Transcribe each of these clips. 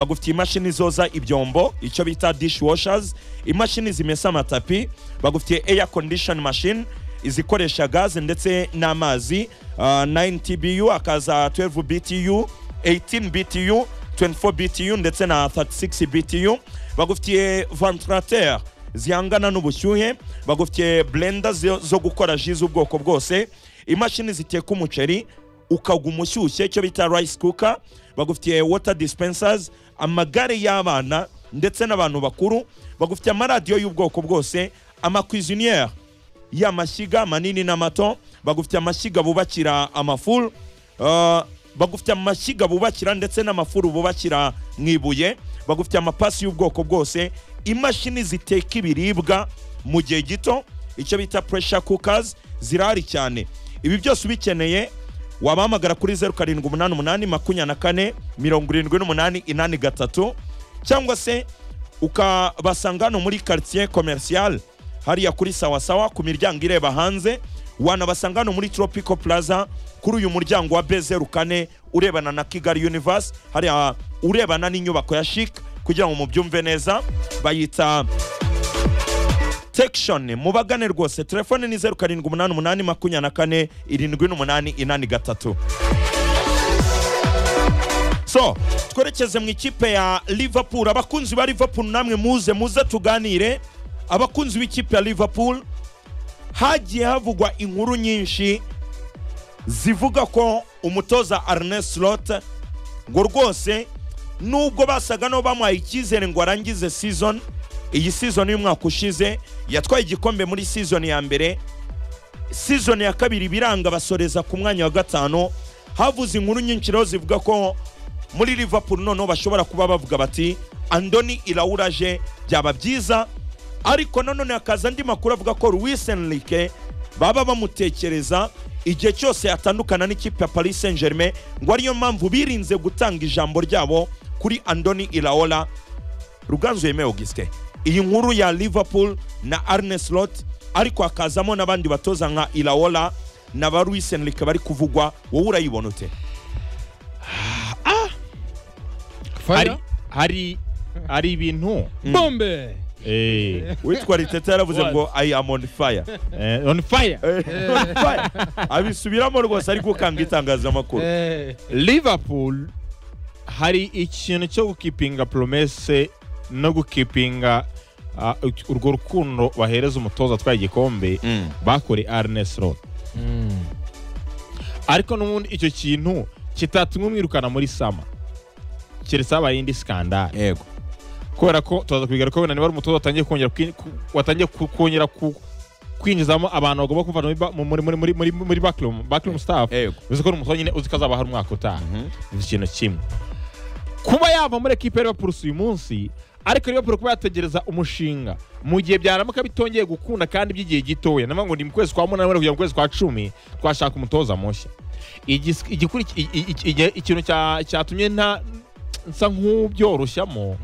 bagufitiye imashini zoza ibyombo icyo bita dishwashers imashini zimesa amatapi bagufitiye air condition machine izikoresha gaze ndetse n'amazi uh, 9 tbu akaza 12 btu 18 btu 24 btu ndetse na 36 btu bagufitiye ventilateur zihangana n'ubushyuhe bagufitiye blender zo zo gukora ji z'ubwoko bwose imashini ziteka umuceri ukaguma ushyushye icyo bita rice cooker bagufitiye water dispensers amagare y'abana ndetse n'abantu bakuru bagufitiye amaradiyo y'ubwoko bwose amakwiziniere y'amashyiga manini n'amato bagufitiye amashyiga bubakira amafuru uh, bagufitiye amashyiga bubakira ndetse n'amafuru bubakira mu ibuye bagufitiye amapasi y'ubwoko bwose imashini ziteka ibiribwa mu gihe gito icyo bita pressure cookers zirahari cyane ibi byose ubikeneye wabahamagara kuri zeru karindwi umunani umunani makumyabiri na kane mirongo irindwi n'umunani inani gatatu cyangwa se ukabasanga hano muri quartier commercial hariya kuri sawasawa ku miryango ireba hanze wanabasanga hano muri tropico plaza kuri uyu muryango wa b zeru kane urebana na kigali universe hariya urebana n'inyubako ya chic kugira ngo mubyumve neza bayita tekishoni mubagane rwose telefone ni zeru karindwi umunani umunani makumyabiri na kane irindwi n'umunani inani gatatu so twerekeze mu ikipe ya liverpool abakunzi ba liverpool namwe muze muze tuganire abakunzi b'ikipe ya liverpool hagiye havugwa inkuru nyinshi zivuga ko umutoza arnes lot ngo rwose nubwo basaga no bamuhaye icyizere ngo arangize season iyi season y'umwaka ushize yatwaye igikombe muri season ya mbere season ya kabiri biranga basoreza ku mwanya wa gatanu havuze inkuru nyinshi rero zivuga ko muri liverpool noneho bashobora kuba bavuga bati andoni irawuraje byaba byiza ariko nanone hakaza andi makuru avuga ko Luis Enrique baba bamutekereza igihe cyose yatandukana n'ikipe ya Paris Saint Germain ngo ariyo mpamvu birinze gutanga ijambo ryabo kuri andoni iraola ruganzu yemeye augustin iyi nkuru ya liverpool na arne slot ariko hakazamo n'abandi batoza nka iraola na ba Luis Enrique bari kuvugwa wowe urayibona ute hari fire hari hari ibintu bombe eh, witwa riteta yaravuze ngo i am on fire eh, on fire Eh, on fire. abisubiramo rwose ari gukanga itangazamakuru Eh, liverpool hari ikintu cyo gukipinga promese no gukipinga ah, urwo rukundo bahereza umutoza atwaye igikombe Mm. bakore arnes rod ariko n'ubundi icyo kintu kitatumwe umwirukana muri sama keretse habaye indi skandale yego kubera ko turaza kubigaruka wenda niba ari umutoza watangiye kongera kwin- ku- watangiye ku- kongera ku- kwinjizamo abantu bagomba kuvana muri ba- mu- muri muri muri muri muri backroom backroom staff Yego. uzi ko ni umutoza nyine uzi ko azaba hari umwaka utaha ni ikintu kimwe kuba yava muri ekipe ya Liverpool si uyu munsi ariko Liverpool kuba yategereza umushinga mu gihe byaramuka bitongeye gukunda kandi by'igihe gitoya navuga ngo ni mu kwezi kwa munani wenda kugera mu kwezi kwa cumi twashaka umutoza mushya Igis- igikuri- i- i- i- igihe- ikintu cya- cyatumye nta nsa nk'ubyoroshyamo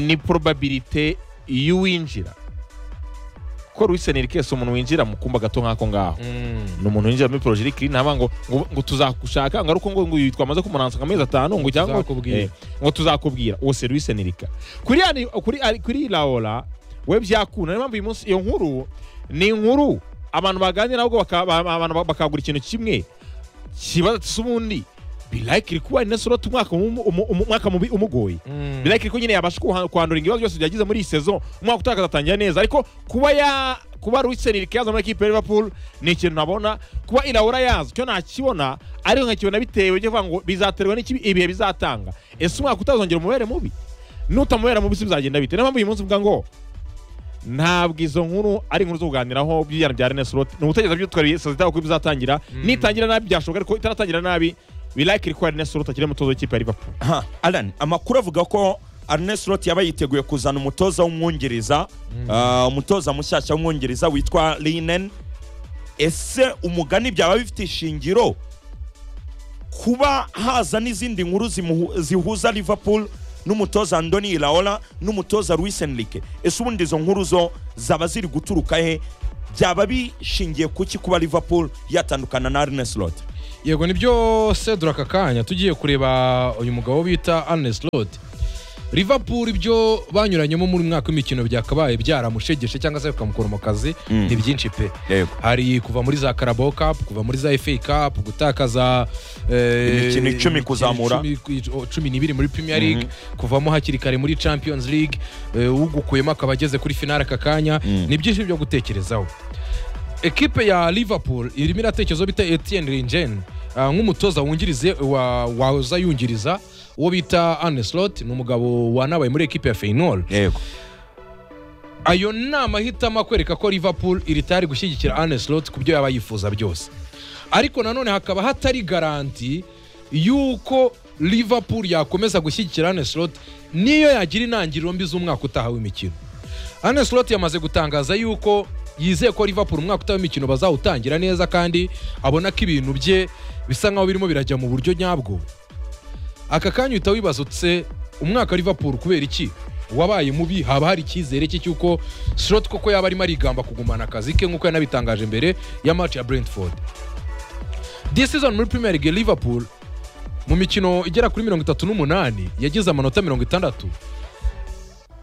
ni probabilite y'uwinjira ko Luis Enrique si umuntu winjira mu kumba gato nk'ako ngaho ni umuntu winjira muri project clean ntaba ngo ngo, ngo tuzakushaka ngo ari uko ngo ngo uyu twamaze kumuransa amezi atanu ngo cyangwa Tuzakubwira. Eh, ngo tuzakubwira uwo se Luis Enrique kuri yani kuri ari- kuri Laola we byakunda niyo mpamvu uyu munsi iyo nkuru ni inkuru abantu baganira ahubwo baka- ba- abantu ba- bakagura ikintu kimwe kibaza ati ubundi birakiri kuba ari nesoroti umwaka umu- umu- umu- umwaka mubi umugoye birakiri ko nyine yabasha kuha- kwandura ibibazo byose byagize muri iyi sezo umwaka utaha akazatangira neza ariko kuba ya kuba Luis Enrique yaza muri ekipe ya Liverpool ni ikintu nabona kuba Iraola yaza icyo nakibona ariko nkakibona bitewe cyo kuvuga ngo bizaterwa n'iki ibihe bizatanga ese umwaka utazongera umubere mubi nutamubera mubi se bizagenda bite niyo mpamvu uyu munsi mvuga ngo ntabwo izo nkuru ari inkuru zo kuganiraho by'ibijyana bya René Slot ni ubutegetsi byo twari saa zitaho kuko bizatangira nitangira nabi byashoboka ariko itaratangira nabi birakiri ko René Slot akiri umutoza w'ikipe ya Liverpool Aha, Alan amakuru avuga ko Arnes Slot yaba yiteguye kuzana umutoza w'umwongereza ah, umutoza mushyashya w'umwongereza witwa Linen ese umugani byaba bifite ishingiro kuba haza n'izindi nkuru zimuhu- zihuza Liverpool n'umutoza Andoni Iraola n'umutoza Luis Enrique ese ubundi izo nkuru zo zaba ziri guturuka he byaba bishingiye kuki kuba Liverpool yatandukana na Arne Slot yego nibyo sedura aka kanya tugiye kureba uyu mugabo bita anes rodi liverpool ibyo banyuranyemo muri mwaka w'imikino byakabaye byaramushegeshe cyangwa se bikamukura mu kazi Mm. ni byinshi pe yego hari kuva muri za karabo kapu kuva muri za efe kapu gutakaza Imikino icumi kuzamura. cumi n'ibiri muri premier league kuvamo hakiri kare muri champions league eh, ugukuyemo akaba ageze kuri finale aka kanya Mm. ni byinshi byo gutekerezaho ekipe ya liverpool irimo iratekerezaho bita etienne ringen ah, nk'umutoza wungirize wa- waza yungiriza uwo bita aneslot ni umugabo wanabaye muri ekipe ya feyinol yego ayo nama ahitamo akwereka ko liverpool iri tayari gushyigikira aneslot ku byo yaba yifuza byose ariko nanone hakaba hatari garanti y'uko liverpool yakomeza gushyigikira aneslot niyo yagira intangiriro mbi z'umwaka utaha w'imikino aneslot yamaze gutangaza y'uko yizeye ko liverpool umwaka utaha w'imikino bazawutangira neza kandi abona ko ibintu bye bisa nkaho birimo birajya mu buryo nyabwo aka kanya uhita wibaza utse umwaka wa liverpool kubera iki wabaye mubi haba hari icyizere cye cy'uko slot koko yaba arimo arigamba kugumana akazi ke nk'uko yanabitangaje mbere ya match ya brentford this season muri premier league liverpool mu mikino igera kuri mirongo itatu n'umunani yagize amanota mirongo itandatu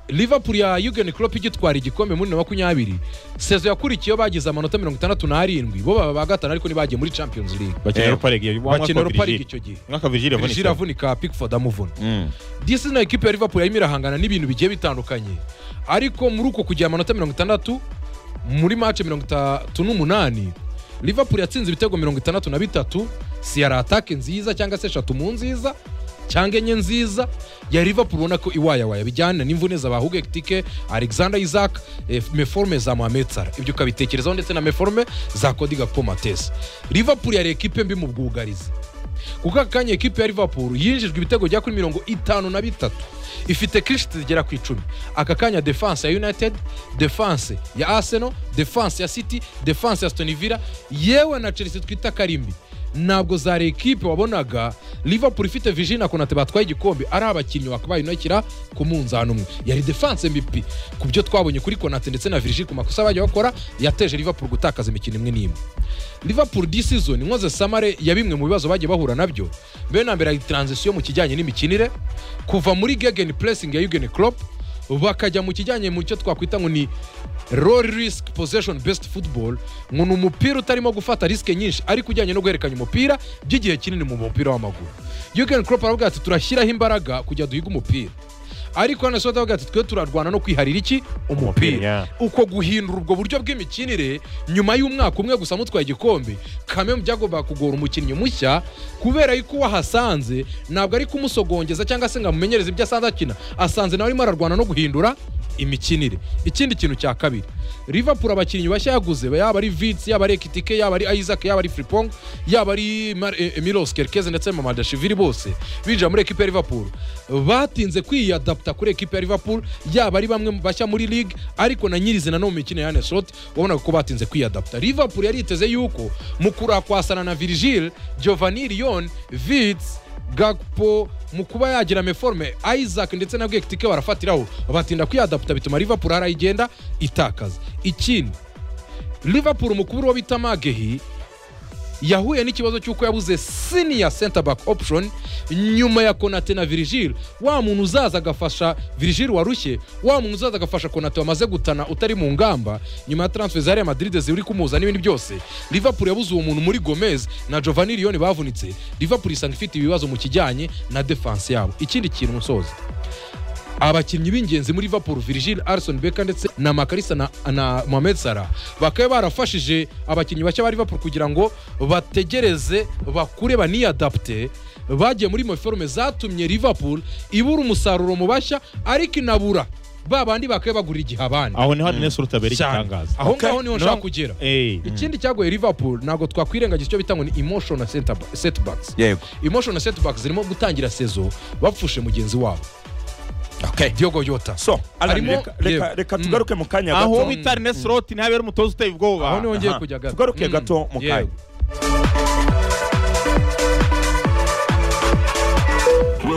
liverpool ya Jurgen Klopp igitwara igikombe muri bibiri na makumyabiri sezo yakurikiyeho bagize amanota mirongo itandatu n'arindwi bo baba ba gatanu ariko ntibagiye muri champions league bakina Yego. europa league bakina europa league icyo gihe mwaka virgil Virgil yavunika avunika pickford amuvuna Mm. disi na ekipe ya liverpool yarimo irahangana n'ibintu bigiye bitandukanye ariko muri uko kugira amanota mirongo itandatu muri mace mirongo itatu n'umunani liverpool yatsinze ibitego mirongo itandatu na bitatu si yari atake nziza cyangwa se eshatu mu nziza cyangwa enye nziza ya liverpool ubona ko iwayawaya bijyana n'imvune za bahuge tike alexander isaac eh, meforme za mohamed salah ibyo ukabitekerezaho ndetse na meforme za kodi gakpo matese liverpool yari ekipe mbi mu bwugarizi kuko aka kanya ekipe ya liverpool yinjijwe ibitego bya kuri mirongo itanu na bitatu ifite kirishiti zigera ku icumi aka kanya defanse ya united defanse ya arsenal defanse ya city defanse ya stoni villa yewe na chelsea twita karimbi ntabwo zari ekipe wabonaga liverpool ifite virgin na konate batwaye igikombe ari abakinnyi bakabaye inakira ku munzani umwe yari defanse mbi ku byo twabonye kuri konate ndetse na virgin ku makosa bajya bakora yateje liverpool gutakaza imikino imwe n'imwe liverpool this season inkoze samare ya bimwe mu bibazo bagiye bahura nabyo mbere na mbere hari transition mu kijyanye n'imikinire kuva muri gegen pressing ya Jurgen Klopp bakajya mu kijyanye mu cyo twakwita ngo ni low risk possession best football ngo ni umupira utarimo gufata risike nyinshi ariko ujyanye no guhererekanya umupira by'igihe kinini mu mupira w'amaguru Jurgen Klopp aravuga ati turashyiraho imbaraga kugira duhige umupira ariko hano soda avuga ati twe turarwana no kwiharira iki umupira yeah. uko guhindura ubwo buryo bw'imikinire nyuma y'umwaka umwe gusa mutwaye igikombe kamwe mu byagombaga kugora umukinnyi mushya kubera yuko uwahasanze ntabwo ari kumusogongeza cyangwa se ngo amumenyereze ibyo asanzwe akina asanze nawe arimo ararwana no guhindura imikinire ikindi kintu cya kabiri liverpool abakinnyi bashya yaguze yaba ari vitsi yaba ari ekitike yaba ari isaac yaba ari fripong yaba ari Mar- eh, milos kerkeze ndetse na mamadashivili bose binjira muri ekipe ya liverpool batinze kwiyadapta kuri ekipe ya liverpool yaba ari bamwe mu bashya muri league ariko na nyirizina no mu mikino ya aneslot wabonaga ko batinze kwiyadapta liverpool yariteze yuko mu kurakwasana na virgil giovanni rion vitsi gakpo mu kuba yagira meforme isaac ndetse na bwekitike barafatiraho batinda kwiyadaputa bituma liverpool hari aho igenda itakaza ikindi liverpool umukuru wo bita magehi yahuye n'ikibazo cy'uko yabuze senior center back option nyuma ya konate na virgil wa muntu uzaza agafasha virgil warushye wa muntu uzaza agafasha konate wamaze gutana utari mu ngamba nyuma ya transfer za real madrid ziri kumuza n'ibindi byose liverpool yabuze uwo muntu muri gomez na giovanni liyoni bavunitse liverpool isanga ifite ibibazo mu kijyanye na defense yabo ikindi kintu musozi abakinnyi b'ingenzi muri Liverpool Virgil Alisson Becker ndetse na Makarisa na, na Mohamed Salah bakaba barafashije abakinnyi bashya ba Liverpool kugira ngo bategereze bakure baniyadapte bagiye muri moforme zatumye Liverpool ibura umusaruro mu bashya ariko inabura ba bandi bakaba bagura igihe abandi aho niho adenes ruta abera Cyane. igitangaza aho Okay. ngaho niho nshaka kugera Eh, ikindi cyagoye Liverpool ntabwo twakwirengagiza icyo bita ngo ni emotional center- setbacks yego emotional setbacks zirimo gutangira sezo bapfushe mugenzi wabo okay Diogo Jota so Alan, Harimo- reka- reka Yego. reka tugaruke mu kanya aho gato bita adenes ruta ntihabera umutoza uteye ubwoba aho niho ngiye Aha. kujya gato tugaruke Mm, gato mu kanya yego. We're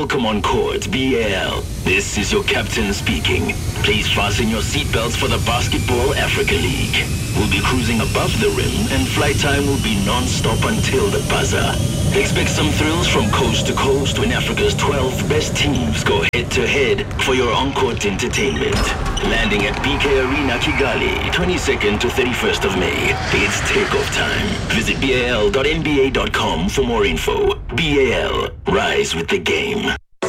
Welcome on court, BL. This is your captain speaking. Please fasten your seatbelts for the Basketball Africa League. We'll be cruising above the rim, and flight time will be non-stop until the buzzer. Expect some thrills from coast to coast when Africa's 12 best teams go head-to-head for your on-court entertainment. Landing at BK Arena, Kigali, 22nd to 31st of May. It's takeoff time. Visit bal.nba.com for more info. BAL, rise with the game.